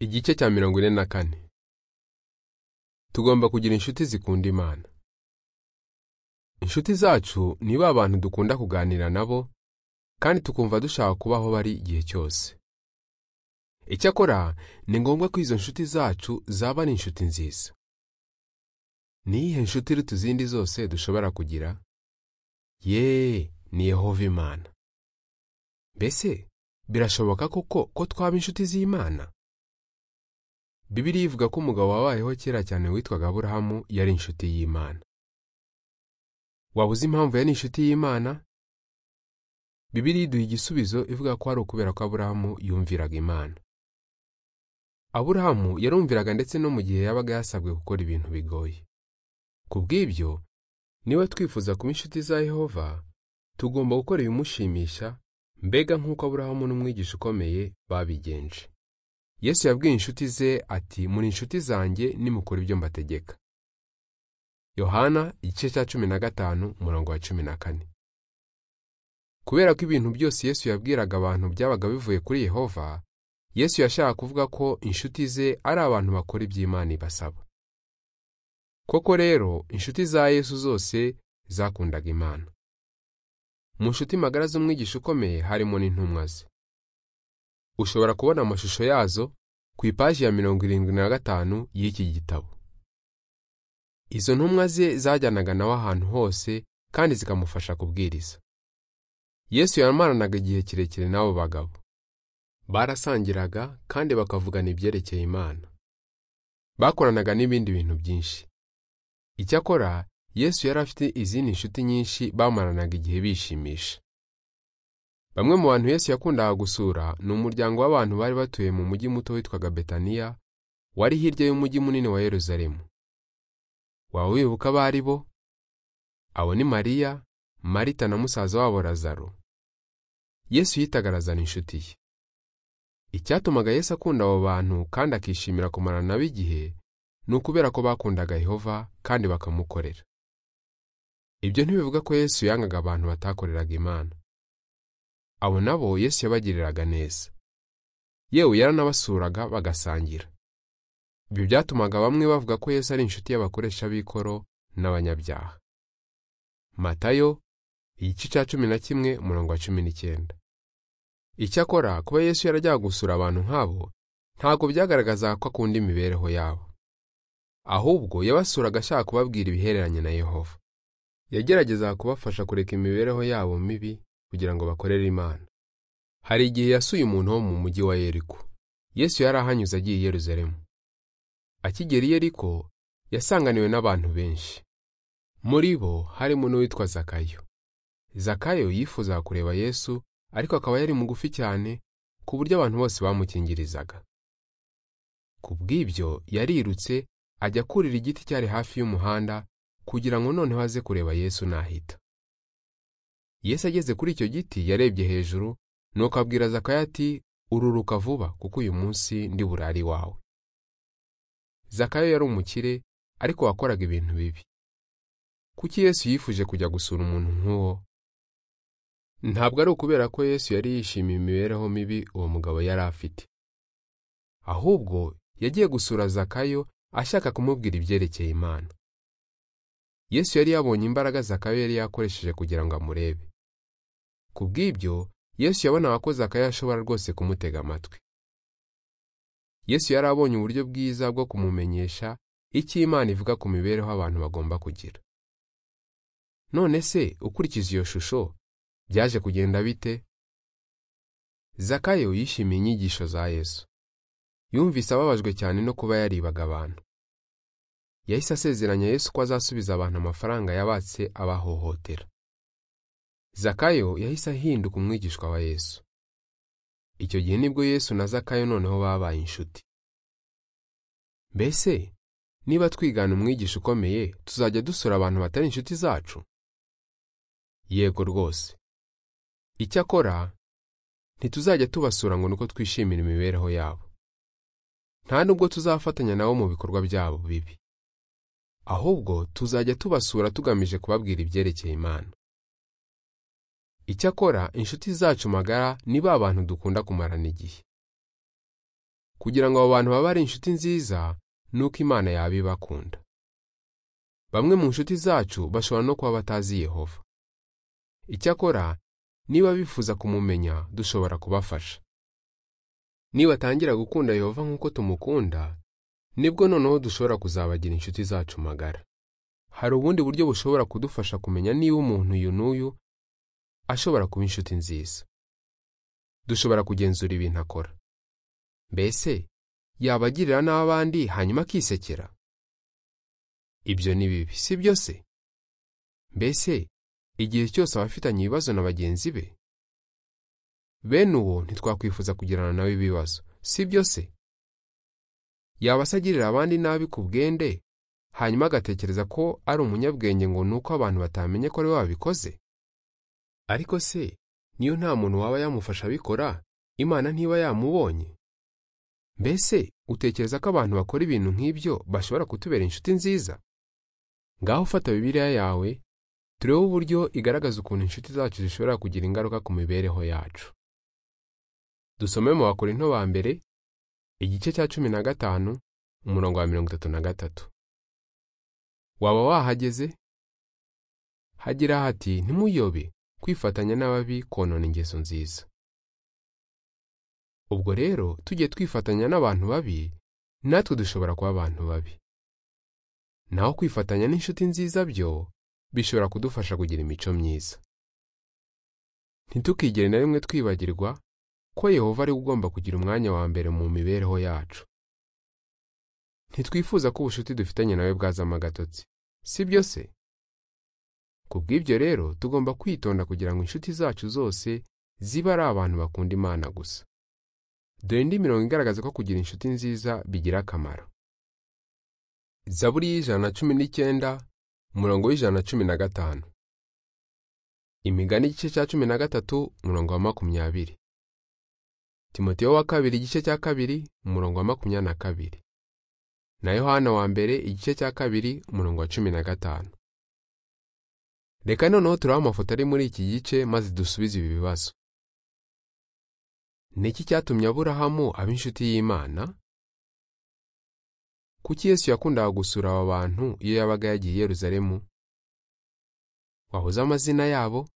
Igice cya mirongo ine na kane tugomba kugira inshuti zikunda Imana. Inshuti zacu ni ba bantu dukunda kuganira nabo kandi tukumva dushaka kubaho bari igihe cyose. Icyakora ni ngombwa ko izo nshuti zacu zaba ari inshuti nziza. Ni iyihe nshuti iruta izindi zose dushobora kugira? Yee ni Yehova Imana. Mbese birashoboka koko ko twaba inshuti z'Imana? Bibiliya ivuga ko umugabo wabayeho kera cyane witwaga Aburahamu yari inshuti y'Imana. Waba uzi impamvu yari inshuti y'Imana? Bibiliya iduha igisubizo ivuga ko ari ukubera ko Aburahamu yumviraga Imana. Aburahamu yarumviraga ndetse no mu gihe yabaga yasabwe gukora ibintu bigoye. Ku bw'ibyo, niba twifuza kuba inshuti za Yehova, tugomba gukora ibimushimisha, mbega nk'uko Aburahamu n'umwigisha ukomeye babigenje. Yesu yabwiye inshuti ze ati muri inshuti zanjye nimukora ibyo mbategeka. Yohana igice cya cumi na gatanu umurongo wa cumi na kane. Kubera ko ibintu byose Yesu yabwiraga abantu byabaga bivuye kuri Yehova, Yesu yashaka kuvuga ko inshuti ze ari abantu bakora ibyo Imana ibasaba. Koko rero inshuti za Yesu zose zakundaga Imana. Mu nshuti magara z'umwigisha ukomeye harimo n'intumwa ze. ushobora kubona amashusho yazo ku ipaji ya mirongo irindwi na gatanu y'iki gitabo izo ntumwa ze zajyanaga nawe ahantu hose kandi zikamufasha kubwiriza yesu yamaranaga igihe kirekire n'abo bagabo barasangiraga kandi bakavugana ibyerekeye imana bakoranaga n'ibindi bintu byinshi icyakora yesu yari afite izindi nshuti nyinshi bamaranaga igihe bishimisha Bamwe mu bantu Yesu yakundaga gusura ni umuryango w'abantu bari batuye mu mujyi muto witwaga Betaniya wari hirya y'umujyi munini wa Yeruzalemu. Waba wibuka abo ari bo? Abo ni Mariya, Marita na musaza wabo Lazaro. Yesu yitaga Lazaro inshuti ye. Icyatumaga Yesu akunda abo bantu kandi akishimira kumara nabo igihe ni ukubera ko bakundaga Yehova kandi bakamukorera. Ibyo ntibivuga ko Yesu yangaga abantu batakoreraga Imana. abo nabo Yesu yabagiriraga neza yewe yaranabasuraga bagasangira ibyo byatumaga bamwe bavuga ko Yesu ari inshuti y'abakoresha b'ikoro n'abanyabyaha matayo igice cya cumi na kimwe umurongo wa cumi n'icyenda icyakora kuba Yesu yarajyaga gusura abantu nk'abo ntabwo byagaragazaga ko akunda imibereho yabo ahubwo yabasuraga ashaka kubabwira ibihereranye na Yehova yageragezaga kubafasha kureka imibereho yabo mibi kugira ngo bakorere Imana. Hari igihe yasuye umuntu wo mu mujyi wa Yeriko. Yesu yari ahanyuze agiye i Yeruzalemu. Akigera i Yeriko, yasanganiwe n'abantu benshi. Muri bo harimo n'uwitwa Zakayo. Zakayo yifuzaga kureba Yesu, ariko akaba yari mugufi cyane ku buryo abantu bose bamukingirizaga. Ku bw'ibyo yarirutse ajya kurira igiti cyari hafi y'umuhanda kugira ngo noneho aze kureba Yesu nahita. Yesu ageze kuri icyo giti yarebye hejuru nuko abwira Zakayo ati ururuka vuba kuko uyu munsi ndi burari wawe Zakayo yari umukire ariko wakoraga ibintu bibi kuki Yesu yifuje kujya gusura umuntu nk'uwo ntabwo ari ukubera ko Yesu yari yishimiye imibereho mibi uwo mugabo yari afite ahubwo yagiye gusura Zakayo ashaka kumubwira ibyerekeye Imana Yesu yari yabonye imbaraga Zakayo yari yakoresheje kugira ngo amurebe ku bw'ibyo Yesu yabonaga ko Zakayo ashobora rwose kumutega amatwi Yesu yari abonye uburyo bwiza bwo kumumenyesha icyo Imana ivuga ku mibereho abantu bagomba kugira none se ukurikije iyo shusho byaje kugenda bite Zakayo yishimiye inyigisho za Yesu yumvise ababajwe cyane no kuba yaribaga abantu yahise asezeranya Yesu ko azasubiza abantu amafaranga yabatse abahohotera Zakayo yahise ahinduka umwigishwa wa Yesu icyo gihe nibwo Yesu na Zakayo noneho babaye inshuti mbese niba twigana umwigisha ukomeye tuzajya dusura abantu batari inshuti zacu yego rwose icyakora ntituzajya tubasura ngo nuko twishimira imibereho yabo nta nubwo tuzafatanya nabo mu bikorwa byabo bibi ahubwo tuzajya tubasura tugamije kubabwira ibyerekeye Imana icyakora inshuti zacu magara ni ba bantu dukunda kumarana igihe kugira ngo abo bantu babe ari inshuti nziza nuko imana yaba ibakunda bamwe mu nshuti zacu bashobora no kuba batazi yehova icyakora niba bifuza kumumenya dushobora kubafasha nibatangira gukunda yehova nk'uko tumukunda nibwo noneho dushobora kuzabagira inshuti zacu magara hari ubundi buryo bushobora kudufasha kumenya niba umuntu uyu n'uyu ashobora kuba inshuti nziza dushobora kugenzura ibintu akora mbese yabagirira n'abandi hanyuma akisekera ibyo ni bibi si byo se mbese igihe cyose abafitanye ibibazo na bagenzi be bene uwo ntitwakwifuza kugirana nawe ibibazo si byo se yaba asagirira abandi nabi ku bwende hanyuma agatekereza ko ari umunyabwenge ngo ni uko abantu batamenye ko ari we wabikoze ariko se niyo nta muntu waba yamufasha abikora imana ntiba yamubonye mbese utekereza ko abantu bakora ibintu nk'ibyo bashobora kutubera inshuti nziza ngaho ufata bibiliya yawe turebe uburyo igaragaza ukuntu inshuti zacu zishobora kugira ingaruka ku mibereho yacu dusome mu bakorinto ba mbere igice cya cumi na gatanu umurongo wa mirongo itatu na gatatu waba wahageze hagira hati ntimuyobe kwifatanya n'ababi konona ingeso nziza ubwo rero tujye twifatanya n'abantu babi natwe dushobora kuba abantu babi naho kwifatanya n'inshuti nziza byo bishobora kudufasha kugira imico myiza ntitukigere na rimwe twibagirwa ko yehova ari ugomba kugira umwanya wa mbere mu mibereho yacu ntitwifuza ko ubucuti dufitanye nawe bwazamo agatotsi si byo se ku bw'ibyo rero tugomba kwitonda kugira ngo inshuti zacu zose zibe ari abantu bakunda imana gusa dore indi mirongo igaragaza ko kugira inshuti nziza bigira akamaro zaburi y'ijana na cumi n'icyenda umurongo w'ijana na cumi na gatanu imigani igice cya cumi na gatatu umurongo wa makumyabiri timoteyo wa kabiri igice cya kabiri umurongo wa makumyabiri na kabiri na yohana wa mbere igice cya kabiri umurongo wa cumi na gatanu reka noneho turabe amafoto ari muri iki gice maze dusubize ibi bibazo ni iki cyatumye aburahamu aba inshuti y'imana kuki yesu yakundaga gusura aba bantu iyo yabaga yagiye i yeruzalemu wahoze amazina yabo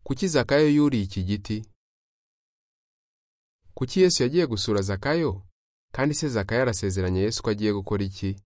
kuki zakayo yuriye iki giti kuki yesu yagiye gusura zakayo kandi se zakayo arasezeranye yesu ko agiye gukora iki